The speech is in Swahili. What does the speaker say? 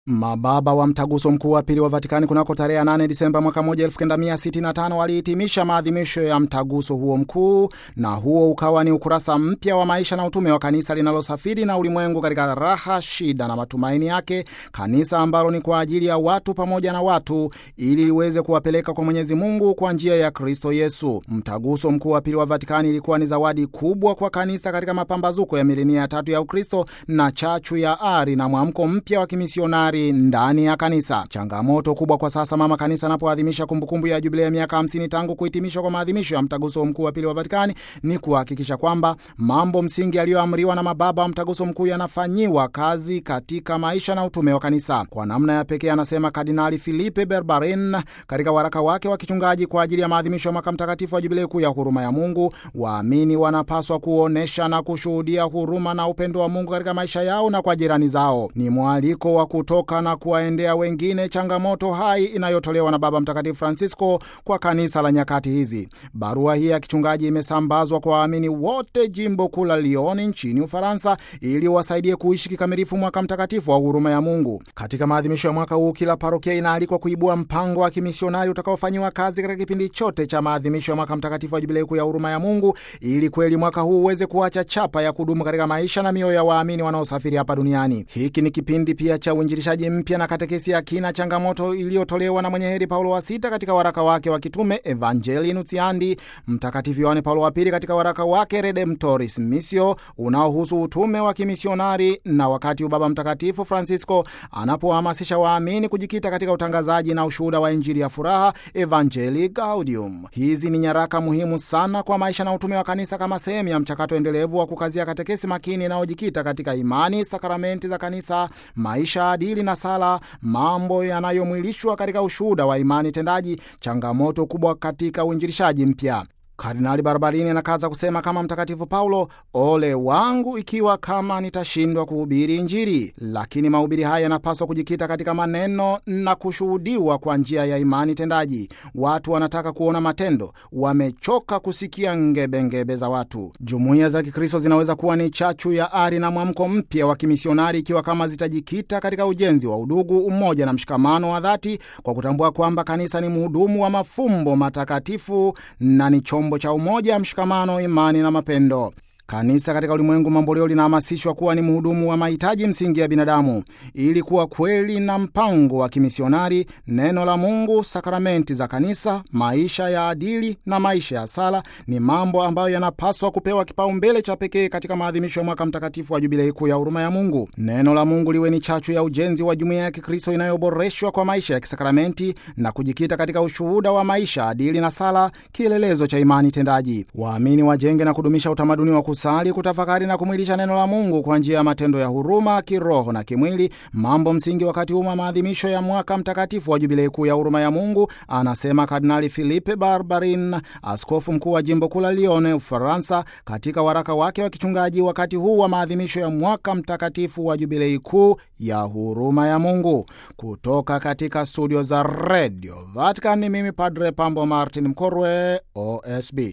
Mababa wa mtaguso mkuu wa pili wa Vatikani kunako tarehe 8 Disemba mwaka 1965 walihitimisha maadhimisho ya mtaguso huo mkuu, na huo ukawa ni ukurasa mpya wa maisha na utume wa kanisa linalosafiri na ulimwengu katika raha, shida na matumaini yake, kanisa ambalo ni kwa ajili ya watu pamoja na watu, ili liweze kuwapeleka kwa Mwenyezi Mungu kwa njia ya Kristo Yesu. Mtaguso mkuu wa pili wa Vatikani ilikuwa ni zawadi kubwa kwa kanisa katika mapambazuko ya milenia ya tatu ya Ukristo na chachu ya ari na mwamko mpya wa kimisionari ndani ya kanisa. Changamoto kubwa kwa sasa mama kanisa anapoadhimisha kumbukumbu ya jubilei ya miaka 50 tangu kuhitimishwa kwa maadhimisho ya mtaguso mkuu wa pili wa Vatikani ni kuhakikisha kwamba mambo msingi yaliyoamriwa na mababa wa mtaguso mkuu yanafanyiwa kazi katika maisha na utume wa kanisa. Kwa namna ya pekee, anasema Kardinali Filipe Barbarin katika waraka wake wa kichungaji kwa ajili ya maadhimisho ya mwaka mtakatifu wa jubilei kuu ya huruma ya Mungu, waamini wanapaswa kuonyesha na kushuhudia huruma na upendo wa Mungu katika maisha yao na kwa jirani zao. Ni mwaliko wa kutoka na kuwaendea wengine, changamoto hai inayotolewa na Baba Mtakatifu Francisco kwa kanisa la nyakati hizi. Barua hii ya kichungaji imesambazwa kwa waamini wote jimbo kuu la Lyon nchini Ufaransa, ili wasaidie kuishi kikamilifu mwaka mtakatifu wa huruma ya Mungu. Katika maadhimisho ya mwaka huu, kila parokia inaalikwa kuibua mpango wa kimisionari utakaofanyiwa kazi katika kipindi chote cha maadhimisho ya mwaka mtakatifu wa jubilei kuu ya huruma ya Mungu, ili kweli mwaka huu uweze kuacha chapa ya kudumu katika maisha na mioyo ya waamini wanaosafiri hapa duniani. Hiki ni kipindi pia cha uinjilishaji mpya na katekesi ya kina, changamoto iliyotolewa na mwenye heri Paulo wa Sita katika waraka wake wa kitume Evangelii Nuntiandi, Mtakatifu Yohane Paulo wa Pili katika waraka wake Redemptoris Missio unaohusu utume wa kimisionari, na wakati Baba Mtakatifu Francisco anapohamasisha waamini kujikita katika utangazaji na ushuhuda wa Injili ya furaha, Evangelii Gaudium. Hizi ni nyaraka muhimu sana kwa maisha na utume wa kanisa kama sehemu ya mchakato endelevu wa kukazia katekesi makini inayojikita katika imani, sakramenti za kanisa, maisha adili na sala, mambo yanayomwilishwa katika ushuhuda wa imani tendaji, changamoto kubwa katika uinjilishaji mpya. Kardinali Barbarini anakaza kusema kama Mtakatifu Paulo, ole wangu ikiwa kama nitashindwa kuhubiri Injili. Lakini mahubiri haya yanapaswa kujikita katika maneno na kushuhudiwa kwa njia ya imani tendaji. Watu wanataka kuona matendo, wamechoka kusikia ngebengebe za watu. Jumuiya za Kikristo zinaweza kuwa ni chachu ya ari na mwamko mpya wa kimisionari ikiwa kama zitajikita katika ujenzi wa udugu, umoja na mshikamano wa dhati, kwa kutambua kwamba kanisa ni mhudumu wa mafumbo matakatifu na ni chombo cha umoja, mshikamano, imani na mapendo. Kanisa katika ulimwengu mamboleo linahamasishwa kuwa ni mhudumu wa mahitaji msingi ya binadamu. Ili kuwa kweli na mpango wa kimisionari, neno la Mungu, sakramenti za kanisa, maisha ya adili na maisha ya sala ni mambo ambayo yanapaswa kupewa kipaumbele cha pekee katika maadhimisho ya mwaka mtakatifu wa jubilei kuu ya huruma ya Mungu. Neno la Mungu liwe ni chachu ya ujenzi wa jumuiya ya Kikristo inayoboreshwa kwa maisha ya kisakramenti na kujikita katika ushuhuda wa maisha adili na sala, kielelezo cha imani tendaji. Waamini wajenge na kudumisha utamaduni wa sali kutafakari na kumwilisha neno la Mungu kwa njia ya matendo ya huruma kiroho na kimwili, mambo msingi wakati huu wa maadhimisho ya mwaka mtakatifu wa jubilei kuu ya huruma ya Mungu, anasema Kardinali Philippe Barbarin, askofu mkuu wa jimbo kuu la Lyon, Ufaransa, katika waraka wake wa kichungaji wakati huu wa maadhimisho ya mwaka mtakatifu wa jubilei kuu ya huruma ya Mungu. Kutoka katika studio za Radio Vatican, mimi Padre Pambo Martin Mkorwe, OSB.